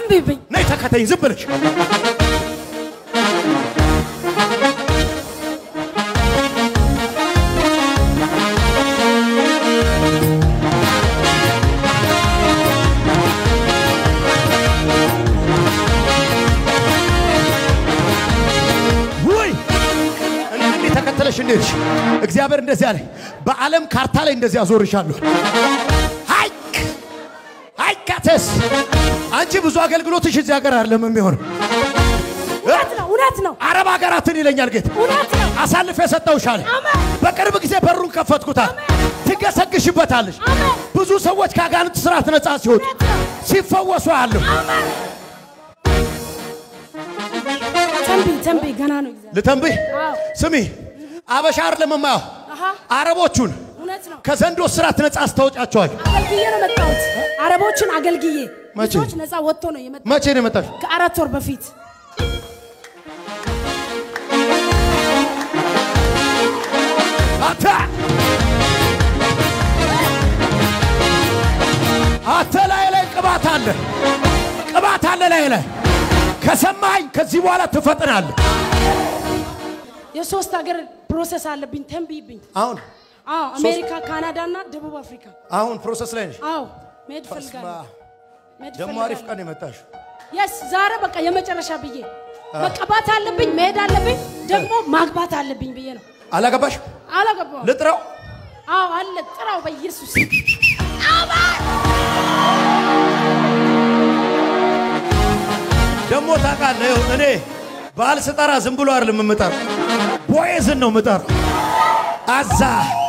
ተንብይብኝ። ነይ ተከተኝ ዝም ብለሽ ውይ እንዲህ ተከተለሽ እንዴት እግዚአብሔር እንደዚህ አለ በዓለም ካርታ ላይ እንደዚህ አዞርሻለሁ ሀይክ ሀይካተስ አንቺ ብዙ አገልግሎትሽ እዚህ ሀገር አይደለም የሚሆነው እውነት ነው፣ እውነት ነው፣ አረብ ሀገራትን ይለኛል ጌታ እውነት ነው። አሳልፌ ሰጠውሻል አሜን። በቅርብ ጊዜ በሩን ከፈትኩታል ትገሰግሽበታለሽ አሜን። ብዙ ሰዎች ከአጋንንት ስርዓት ነጻ ሲወጡ እውነት ነው። ሲፈወሱ አለሁ አሜን። ተንብይ፣ ተንብይ፣ ገና ነው እግዚአብሔር። ልተንብህ አዎ፣ ስሚ አበሻ አይደለም የማየው አሃ፣ አረቦቹን እውነት ነው። ከዘንዶ ስርዓት ነጻ አስታውጫቸዋል አገልግዬ ነው መጣሁት። አረቦችን አገልግዬ መቼ? ልጆች ነፃ ወጥቶ ነው የመጣሁት መቼ ነው የመጣሽ ከአራት ወር በፊት። አታ አተ ላይ ላይ ቅባት አለ ቅባት አለ ላይ ላይ ከሰማኝ ከዚህ በኋላ ትፈጥናለህ የሶስት ሀገር ፕሮሰስ አለብኝ። ተንብይብኝ። አሁን አዎ፣ አሜሪካ፣ ካናዳ እና ደቡብ አፍሪካ። አሁን ፕሮሰስ ላይ ነሽ አዎ፣ መሄድ ፈልጋለሁ። መሄድ ደግሞ አሪፍ ፈልጋለሁ። ቀን የመጣሽ የስ ዛሬ በቃ የመጨረሻ ብዬ መቀባት አለብኝ፣ መሄድ አለብኝ፣ ደግሞ ማግባት አለብኝ ብዬ ነው። አላገባሽ አላገባም። ልጥራው አዎ አለ ጥራው በኢየሱስ ደግሞ ታውቃለህ ይኸው እኔ ባል ስጠራ ዝም ብሎ አይደለም የምጠራው ቦዔዝን ነው የምጠራው አዛ